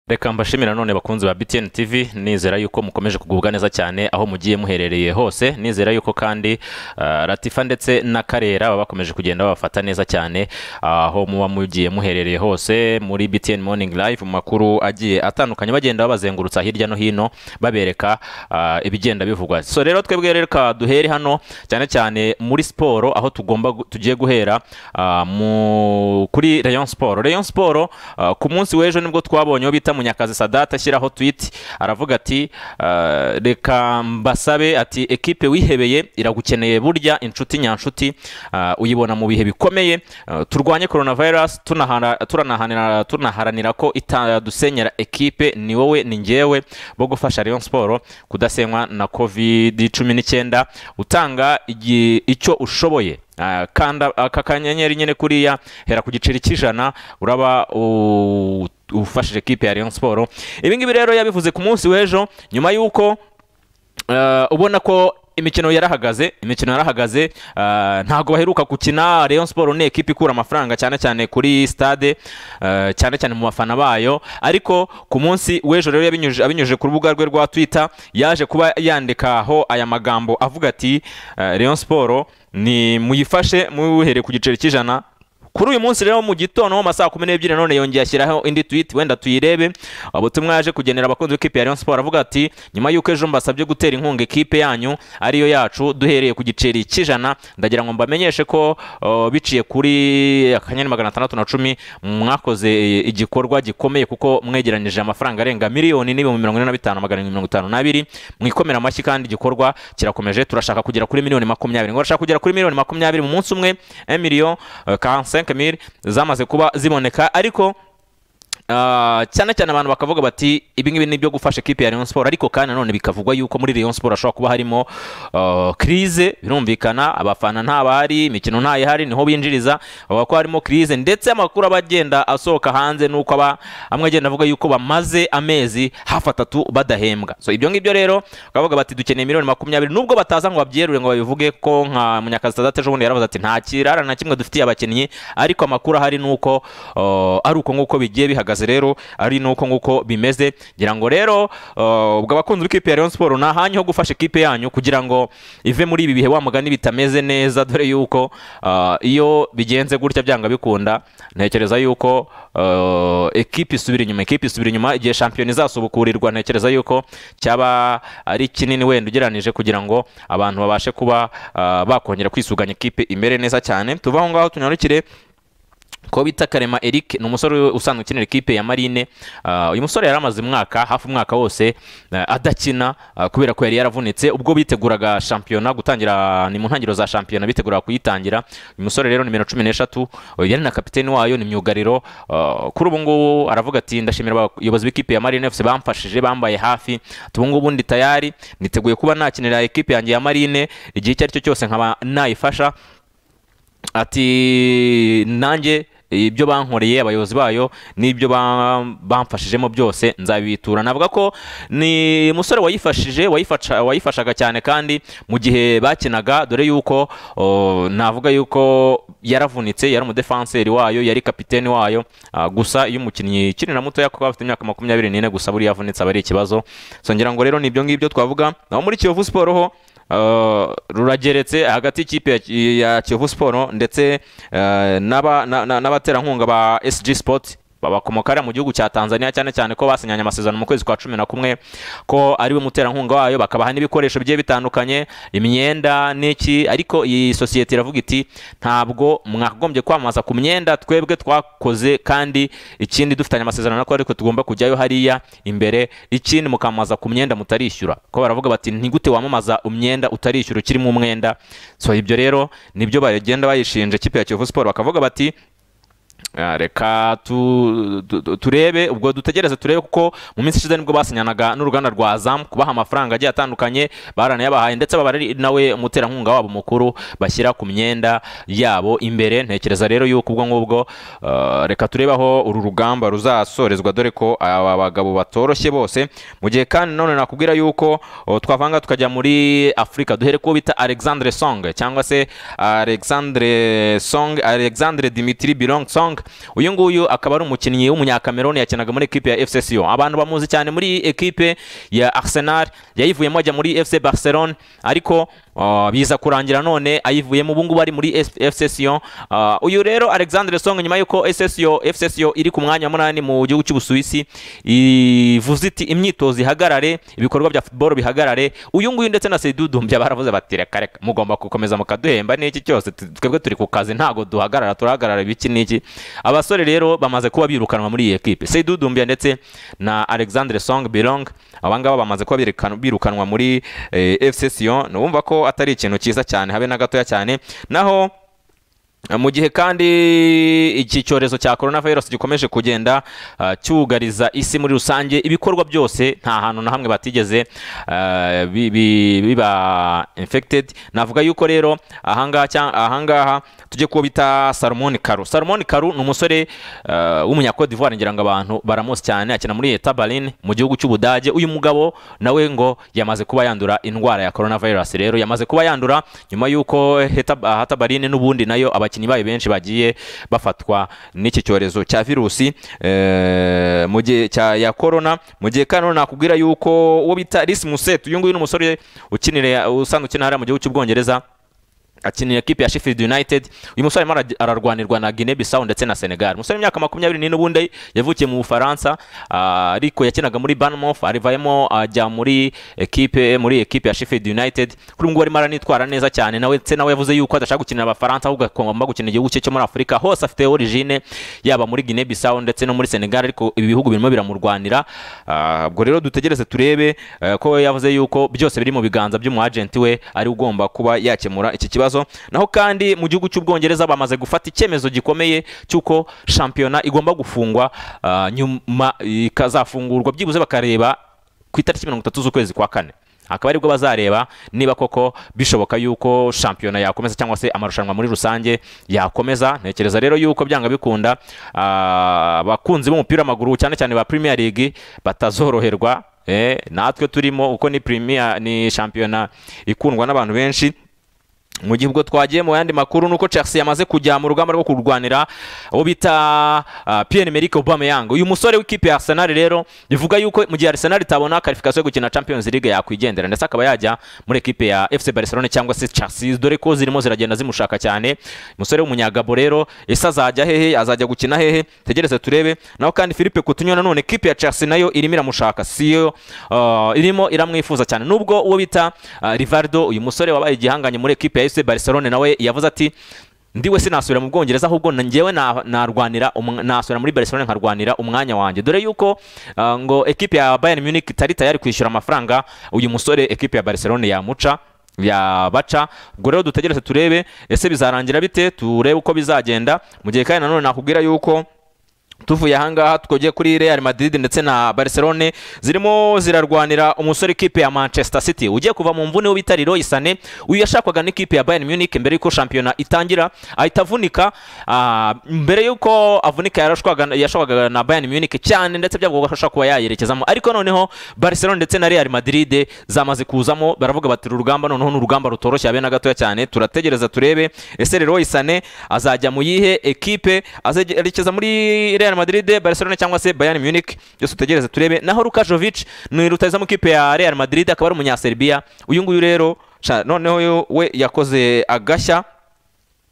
reka mbashimire nanone bakunzi ba btn tv nizera yuko mukomeje kugubwa neza cyane aho mugiye muherereye hose nizera yuko kandi ah, latifa ndetse na karera baba bakomeje kugenda babafata neza cyane aho muba mugiye muherereye hose muri btn morning live mu makuru agiye atandukanye bagenda babazengurutsa hirya no hino babereka ah, ibigenda bivugwa so rero twebwe rero reka duhere hano cyane cyane muri siporo aho tugomba gu- tugiye guhera ah, mu kuri rayon siporo rayon siporo ah, ku munsi w'ejo nibwo twabonye uwo bita munyakazi sadata ashyiraho twiti aravuga ati ah, reka mbasabe ati ekipe wihebeye iragukeneye burya inshuti nyanshuti ah, uyibona mu bihe bikomeye ah, turwanye coronavirus tunahara- turanahanira- tunaharanira ko itadusenyera ekipe ni wowe ni njyewe bo gufasha Rayon Sport kudasenywa na covid cumi n'icyenda utanga igi- icyo ushoboye Ah, kanda aka kanyenyeri nyine kuriya hera ku giceri cy'ijana uraba u- ufashije ekipe ya Rayon Sport ibi ngibi rero yabivuze ku munsi w'ejo nyuma y'uko Eh, ubona ko imikino yarahagaze imikino yarahagaze eh, ntabwo baheruka gukina Rayon Sport ni ekipe ikura amafaranga cyane cyane kuri stade eh, cyane cyane mu bafana bayo ariko ku munsi w'ejo rero yabinyujije abinyujije ku rubuga rwe rwa Twitter yaje kuba yandikaho aya magambo avuga ati eh, Rayon Sport ni muyifashe muhere ku giceri cy'ijana kuri uyu munsi rero mu gitondo mu masaha kumi n'ebyiri none yongeye ashyiraho indi tweet wenda tuyirebe ubutumwa yaje kugenera abakunzi b'ikipe ya Rayon Sport avuga ati nyuma y'uko ejo mbasabye gutera inkunga ikipe yanyu ariyo yacu duhereye ku giceri cy'ijana ndagira ngo mbamenyeshe ko uh, biciye kuri akanyenyeri magana atandatu na cumi mwakoze eh, igikorwa gikomeye kuko mwegeranyije amafaranga arenga miliyoni n'ibihumbi mirongo ine na bitanu magana arindwi mirongo itanu n'abiri mwikomera amashyi kandi igikorwa kirakomeje turashaka kugera kuri miliyoni makumyabiri ngo urashaka kugera kuri miliyoni makumyabiri mu munsi umwe emiliyo kansenke miri zamaze kuba ziboneka ariko ah, cyane cyane abantu bakavuga bati ibi ngibi ni ibyo gufasha ekipe ya Rayon Sport ariko kandi nanone bikavugwa yuko muri Rayon Sport hashobora kuba harimo ah, crise birumvikana abafana ntabahari imikino ntayihari niho binjiriza bavuga ko harimo crise ndetse amakuru aba agenda asohoka hanze nuko aba amwe agenda avuga yuko bamaze amezi hafi atatu badahembwa so ibyo ngibyo rero bakavuga bati dukeneye miliyoni makumyabiri nubwo bataza ngo babyerure ngo babivuge ko nka munyakazi Sadate ejo bundi yaravuze ati nta kirara na kimwe dufitiye abakinnyi ariko amakuru ahari ni uko uh, ari uko nguko bigiye bihagaze rero ari nuko nguko bimeze ngira ngo rero uh, ubwo abakunzi b'ikipe ya Rayon Sport ni ahanyu ho gufasha ikipe yanyu kugira ngo ive muri ibi bihe wa mugani bitameze neza dore yuko uh, iyo bigenze gutya byanga bikunda ntekereza yuko uh, ekipe isubira inyuma ekipe isubira inyuma igihe shampiyona izasubukurirwa ntekereza yuko cyaba ari kinini wenda ugereranyije kugira ngo abantu babashe kuba uh, bakongera kwisuganya ikipe imere neza cyane tuve aho ngaho tunyarukire ko bita karema eric ni umusore usanzwe ukinira ikipe ya marine Ah, uyu musore yari amaze umwaka hafi umwaka wose eh, adakina ah, kubera ko yari yaravunitse ubwo biteguraga shampiyona gutangira ni mu ntangiriro za shampiyona biteguraga kuyitangira uyu musore rero nimero cumi n'eshatu eh, yari na kapiteni wayo ni myugariro Ah, kuri ubu ngubu aravuga ati ndashimira abayobozi b'ikipe ya marine fc bamfashije bambaye hafi ati ubu ngubu ndi tayari niteguye kuba nakinira ikipe yanjye ya marine igihe icyo ari cyo cyose nkaba nayifasha ati nanjye ibyo bankoreye abayobozi bayo n'ibyo ba- bamfashijemo byose nzabitura navuga ko ni umusore wayifashije wayifasha- wayifashaga cyane kandi mu gihe bakinaga dore yuko o, navuga yuko yaravunitse yari umudefanseri wayo yari kapiteni wayo ah, gusa iyo umukinnyi ukiri na mutoya kuko afite imyaka makumyabiri n'ine gusa buriya avunitse aba ari ikibazo so ngira ngo rero ni ibyo ngibyo twavuga naho muri kiyovu siporo ho Uh, rurageretse hagati y'ikipe ya- ya Kiyovu Sport ndetse uh, n'aba- na- na- n'abaterankunga ba SG Sport babakomoka hariya mu gihugu cya Tanzania cyane cyane ko basinyanye amasezerano mu kwezi kwa cumi na kumwe ko ari we muterankunga wayo bakabaha n'ibikoresho bigiye bitandukanye imyenda n'iki ariko iyi sosiyete iravuga iti ntabwo mwagombye kwamamaza ku myenda twebwe twakoze kandi ikindi dufitanye amasezerano nako ariko tugomba kujyayo hariya imbere ikindi mukamamaza ku myenda mutarishyura ko baravuga bati ntigute wamamaza umwenda utarishyura ukirimo umwenda so ibyo rero nibyo bagenda bayishinja ikipe ya Kiyovu Sport bakavuga bati Ah, reka tu- tu- tu- turebe ubwo dutegereze turebe kuko mu minsi ishize nibwo basinyanaga n'uruganda rwa zamu kubaha amafaranga agiye atandukanye baranayabahaye ndetse baba ari nawe umuterankunga wabo mukuru bashyira ku myenda yabo imbere ntekereza rero yuko ubwo ngubwo ah, reka turebe aho uru rugamba ruzasorezwa dore ko aba bagabo batoroshye bose mu gihe kandi none nakubwira yuko oh, twavanga tukajya muri afurika duhere kuwo bita alexandre song cyangwa se alexandre song alexandre dimitri birong song uyu nguyu akaba ari umukinnyi w'umunyakameruni yakinaga muri ekipe ya FC Sion abantu bamuzi cyane muri ekipe ya Arsenal yayivuyemo ajya muri FC Barcelone ariko uh, biza kurangira none ayivuyemo ubu ngubu ari muri S- FC Sion Uh, uyu rero Alexandre Song nyuma yuko FC Sion FC Sion iri ku mwanya wa munani mu gihugu cy'u Busuwisi ivuze iti imyitozo ihagarare ibikorwa bya football bihagarare uyu nguyu ndetse na Seydou Doumbia baravuze bati reka reka mugomba gukomeza mukaduhemba n'iki cyose tu- twebwe turi ku kazi ntago duhagarara turahagarara ibiki n'iki abasore rero bamaze kuba birukanwa muri iyi ekipe Seydou Doumbia ndetse na Alexandre Song Bilong aba ngaba bamaze kuba birukan- birukanwa muri eh, FC Sion n'ubumva ko atari ikintu cyiza cyane habe na gatoya cyane naho mu gihe kandi iki cyorezo cya corona virus gikomeje kugenda uh, cyugariza isi muri rusange ibikorwa byose nta hantu na hamwe batigeze uh, bi- bi- biba infected navuga yuko rero ahangaha cya- ahangaha tujye kuba bita Salomon Karu Salomon Karu ni umusore uh, w'umunya Cote d'Ivoire ngira ngo abantu baramuzi cyane akina muri Eta Berlin mu gihugu cy'Ubudage uyu mugabo nawe ngo yamaze kuba yandura indwara ya corona virus rero yamaze kuba yandura nyuma yuko Heta- hatabarine n'ubundi nayo abakinnyi bayo benshi bagiye bafatwa n'iki cyorezo cya virusi eh, mu gihe cya ya corona mu gihe kandi nakubwira yuko uwo bita Rhys Muset uyu nguyu ni umusore ukinira usanzwe ukina hariya mu gihugu cy'Ubwongereza akinira ikipe ya Sheffield United uyu musore arimo araj- ararwanirwa na Guinea Bissau ndetse na Senegal umusore w'imyaka makumyabiri n'ine ubundi yavukiye mu Bufaransa ah, ariko yakinaga muri Bournemouth arivayemo ajya muri ekipe muri ekipe ya Sheffield United kuri ubu ngubu arimo aranitwara neza cyane nawe ndetse nawe yavuze yuko adashaka gukinira Abafaransa ahubwo agomba gukinira igihugu cye cyo muri Afurika hose afite origine yaba muri Guinea Bissau ndetse no muri Senegal ariko ibi bihugu birimo biramurwanira Ah, ubwo rero dutegereze turebe eh, ko yavuze yuko byose biri mu biganza by'umu agent we ari ugomba kuba yakemura iki kibazo naho kandi mu gihugu cy'ubwongereza bamaze gufata icyemezo gikomeye cy'uko shampiyona igomba gufungwa ah, nyuma ikazafungurwa byibuze bakareba ku itariki mirongo itatu z'ukwezi kwa kane akaba aribwo bazareba niba koko bishoboka yuko shampiyona yakomeza cyangwa se amarushanwa muri rusange yakomeza ntekereza rero yuko byanga bikunda ah, abakunzi b'umupira w'amaguru cyane cyane ba Premier League batazoroherwa eh, natwe turimo uko ni Premier ni shampiyona ikundwa n'abantu benshi mu gihe ubwo twagiye mu yandi makuru nuko Chelsea yamaze kujya mu rugamba rwo kurwanira abo bita uh, Pierre-Emerick Aubameyang uyu musore w'ikipe ya Arsenal rero bivuga yuko mu gihe Arsenal itabona qualification yo gukina Champions League yakwigendera ndetse akaba yajya muri ekipe ya FC Barcelona cyangwa se Chelsea dore ko zirimo ziragenda zimushaka cyane umusore w'umunyagabo rero ese azajya hehe azajya gukina hehe tegereze turebe naho kandi Philippe Coutinho nanone ekipe ya Chelsea nayo irimo iramushaka siyo uh, irimo iramwifuza cyane nubwo uwo bita uh, Rivaldo uyu musore wabaye igihanganye muri ekipe ya FC Barcelona nawe yavuze ati ndiwe sinasubira mu Bwongereza ahubwo na- njyewe na- narwanira umw- nasubira muri Barcelona nkarwanira umwanya wanjye dore yuko uh, ngo ekipe ya Bayern Munich itari tayari kwishyura amafaranga uyu musore ekipe ya Barcelona yamuca yabaca ubwo rero dutegereze turebe ese bizarangira bite turebe uko bizagenda mu gihe kandi nanone nakubwira yuko tuvuye ahangaha twogeye kuri Real Madrid ndetse na Barcelone zirimo zirarwanira umusore ikipe ya Manchester City ugiye kuva mu mvune w'ibita Leroy Sané uyu yashakwaga n'ikipe ya Bayern Munich mbere y'uko shampiyona itangira ahita avunika ah, mbere y'uko avunika yarashwaga yashwaga na Bayern Munich cyane ndetse byavuga ko ashobora kuba yayerekezamo ariko noneho Barcelona ndetse na Real Madrid zamaze kuzamo baravuga bati uru rugamba noneho ni urugamba rutoroshye habe na gatoya cyane turategereza turebe ese Leroy Sané azajya mu yihe ekipe azerekeza muri Real Madrid Barcelona cyangwa se Bayern Munich byose utegereze turebe naho Luka Jovic ni rutahizamu ikipe ya Real Madrid akaba ari umunya Serbia uyu nguyu rero sha, noneho yo- we yakoze agashya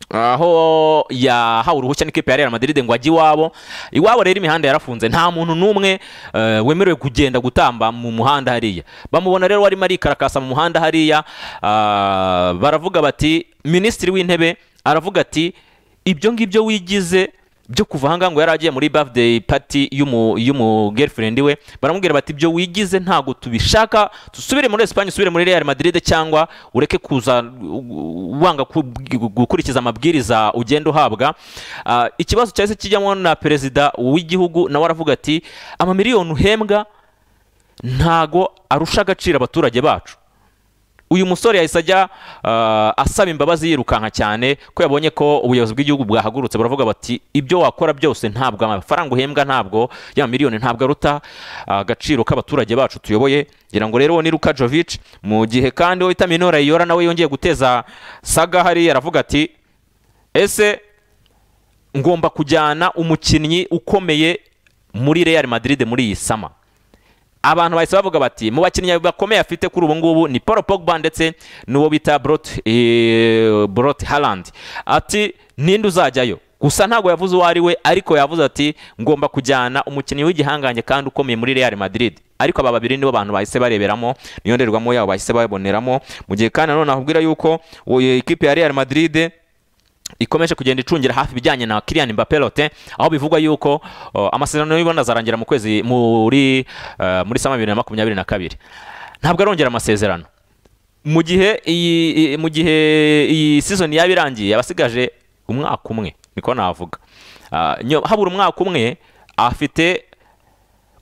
aho yahawe uruhushya n'ikipe ya Real Madrid ngo ajye iwabo iwabo rero imihanda yarafunze nta muntu n'umwe eh, wemerewe kugenda gutamba mu muhanda hariya bamubona rero warimo arikarakasa mu muhanda hariya ah, baravuga bati minisitiri w'intebe aravuga ati ibyo ngibyo wigize byo kuva ahangaha ngo yari agiye muri birthday party y'umu y'umu girlfriend we baramubwira bati ibyo wigize ntago tubishaka dusubire muri Espagne usubire muri Real Madrid cyangwa ureke kuza u- wanga ku- gukurikiza amabwiriza ugenda uhabwa Ah, ikibazo cyahise kijyamo na perezida w'igihugu nawe aravuga ati amamiliyoni uhembwa ntago arusha agaciro abaturage bacu uyu musore yahise ajya uh, asaba imbabazi yirukanka cyane ko yabonye ko ubuyobozi bw'igihugu bwahagurutse baravuga bati ibyo wakora byose ntabwo amafaranga uhembwa ntabwo ya miliyoni ntabwo aruta agaciro k'abaturage bacu tuyoboye ngira ngo rero uwo ni Luka Jovic mu gihe kandi uwo bita Minora Yora nawe yongeye guteza saga hariya aravuga ati ese ngomba kujyana umukinnyi ukomeye muri Real Madrid muri iyi sama abantu bahise bavuga bati mu bakinnyi bakomeye afite kuri ubu ngubu ni paul pogba ndetse n'uwo bita borot harandi ati ninde uzajyayo gusa ntabwo yavuze uwo ari we ariko yavuze ati ngomba kujyana umukinnyi w'igihangange kandi ukomeye muri real madrid ariko aba babiri nibo bantu bahise bareberamo niyo ndorerwamo yabo bahise baboneramo mu gihe kandi nanone nakubwira yuko ikipe ya real madrid ikomeje kugenda icungira hafi ibijyanye na Kylian Mbappe Lotte aho bivugwa yuko uh, amasezerano y'ibona azarangira mu kwezi muri uh, muri sama 2022 ntabwo arongera amasezerano mu gihe iyi mu gihe iyi season yaba irangiye abasigaje umwaka umwe niko navuga uh, habura umwaka umwe afite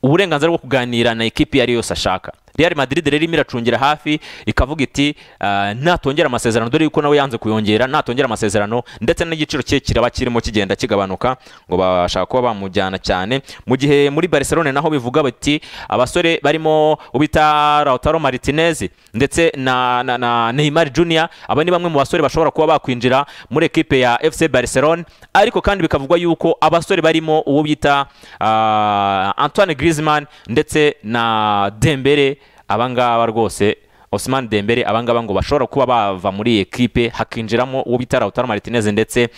uburenganzira bwo kuganira na ekipi iyo ari yose ashaka real madrid rero irimo iracungira hafi ikavuga iti natongera amasezerano dore yuko nawe yanze kuyongera natongera amasezerano ndetse n'igiciro cye kiraba kirimo kigenda kigabanuka ngo bashaka kuba bamujyana cyane mu gihe muri barcelone naho bivuga bati abasore barimo ubita Lautaro Martinez ndetse na Neymar Junior aba ni bamwe mu basore bashobora kuba bakwinjira muri ekipe ya FC Barcelone ariko kandi bikavugwa yuko abasore barimo uwo bita Antoine Griezmann ndetse na Dembele abangaba rwose Ousmane Dembele abangaba ngo bashobora kuba bava muri ekipe hakinjiramo uwo bita Lautaro Martinez ndetse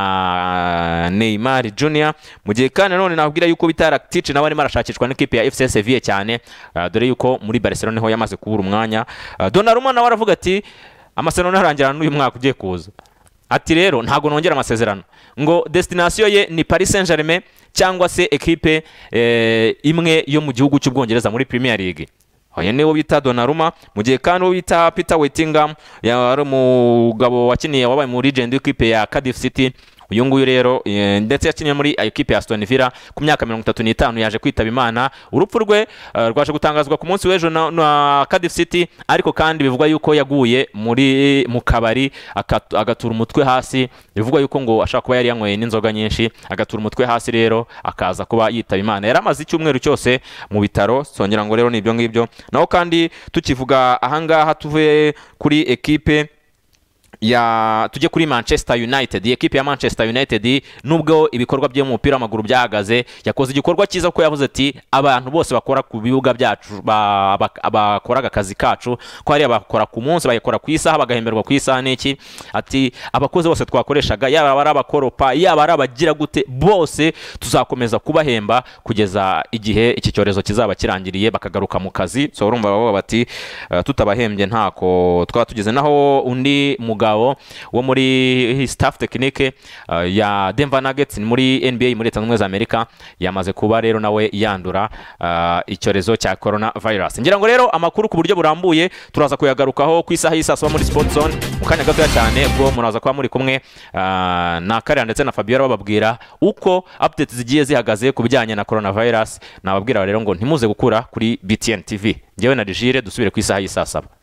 na Neymar Junior mu gihe kandi nanone nabwira yuko bita Rakitic nawe arimo arashakishwa n'ikipe ya FC Sevilla cyane uh, dore yuko muri Barcelona ho yamaze kubura umwanya uh, Donnarumma nawe aravuga ati amasezerano arangira n'uyu mwaka ugiye kuza ati rero ntabwo nongera amasezerano ngo destination ye ni Paris Saint-Germain cyangwa se ekipe eh, imwe yo mu gihugu cy'Ubwongereza muri Premier League uyu niwo bita Donnarumma mu gihe kandi uwo bita Peter Wittingham yari umugabo wakiniye wabaye mu legend w'ikipe ya Cardiff City uyu nguyu rero ndetse yakiniye muri ekipe ya Aston Villa ku myaka mirongo itatu n'itanu yaje kwitaba imana urupfu rwe rwaje gutangazwa ku munsi w'ejo na Cardiff City ariko kandi bivugwa yuko yaguye muri mu kabari agatura umutwe hasi bivugwa yuko ngo ashobora kuba yari yanyweye n'inzoga nyinshi agatura umutwe hasi rero akaza kuba yitaba imana yari amaze icyumweru cyose mu bitaro songera ngo rero ni ibyo ngibyo naho kandi tukivuga ahangaha tuvuye kuri ekipe ya tujye kuri manchester united ekipe ya manchester united nubwo ibikorwa bye mu mupira w'amaguru byahagaze yakoze igikorwa cyiza kuko yavuze ati abantu bose bakora ku bibuga byacu bakora akazi kacu ko hari abakora ku munsi bagakora ku isaha bagahemberwa ku isaha n'iki ati abakozi bose twakoreshaga yaba ari abakoropa yaba ari abagira gute bose tuzakomeza kubahemba kugeza igihe iki cyorezo kizaba kirangiriye bakagaruka mu kazi so urumva baba bati tutabahembye ntako twaba tugeze naho undi mugabo wo muri staff tekinike ya Denver Nuggets muri NBA muri leta zunze ubumwe za Amerika yamaze kuba rero nawe yandura icyorezo cya corona virus ngira ngo rero amakuru ku buryo burambuye turaza kuyagarukaho ku isaha y'isaa saba muri sport zone mu kanya gatoya cyane ubwo muraza kuba muri kumwe na Karera ndetse na Fabiola bababwira uko updates zigiye zihagaze ku bijyanye na corona virus nababwira rero ngo ntimuze gukura kuri BTN TV ngewe na Rigire dusubire ku isaha y'isaa saba